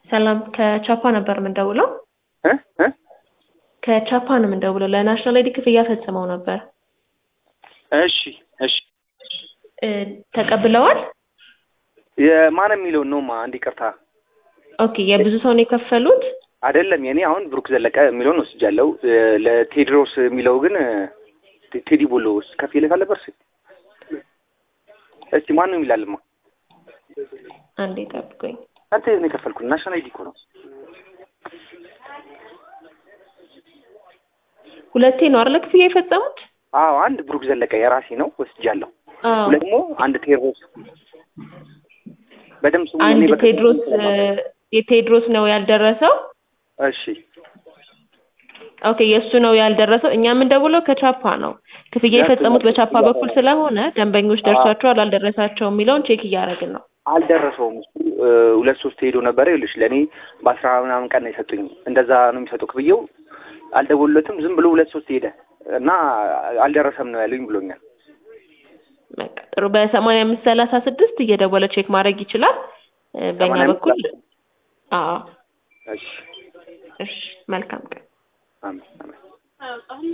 ሰላም ከቻፓ ነበር የምንደውለው። እ እ ከቻፓ ነው የምንደውለው። ለናሽናል አይዲ ክፍያ ፈጽመው ነበር እሺ እሺ እ ተቀብለዋል? የማን የሚለውን ነው አንድ ይቅርታ ኦኬ የብዙ ሰው ነው የከፈሉት? አይደለም የኔ አሁን ብሩክ ዘለቀ የሚለውን ወስጃለሁ። እ ለቴድሮስ የሚለው ግን እ ቴዲ ቦሎ ውስጥ ከፍ ይልክ አለበት። እስቲ ማን ነው የሚላልማ? አንዴ ጠብቆኝ። አንተ ነው የከፈልኩት። ናሽናል አይዲ እኮ ነው። ሁለቴ ነው አይደል ክፍያ የፈጸሙት? አዎ አንድ ብሩክ ዘለቀ የራሴ ነው ወስጃለሁ። አዎ ሁለት ደግሞ አንድ ቴድሮስ በደምብ ስሙ። እኔ አንድ በቀጥታ ቴድሮስ እ የቴድሮስ ነው ያልደረሰው። እሺ ኦኬ የእሱ ነው ያልደረሰው። እኛ የምንደውለው ከቻፓ ነው። ክፍያ የፈጸሙት በቻፓ በኩል ስለሆነ ደንበኞች ደርሷቸዋል አልደረሳቸውም የሚለውን ቼክ እያደረግን ነው። አልደረሰውም። እሱ እ ሁለት ሶስት ሄዶ ነበረ። ይኸውልሽ ለእኔ በአስራ ምናምን ቀን ነው የሰጡኝ። እንደዛ ነው የሚሰጠው ክፍያው። አልደወሉለትም። ዝም ብሎ ሁለት ሶስት ሄደ እና አልደረሰም ነው ያሉኝ ብሎኛል። በቃ ጥሩ። በሰማንያ አምስት ሰላሳ ስድስት እየደወለ ቼክ ማድረግ ይችላል። እ በእኛ 85 በኩል አዎ። እሺ እሺ መልካም ቀን። አሜን አሜን።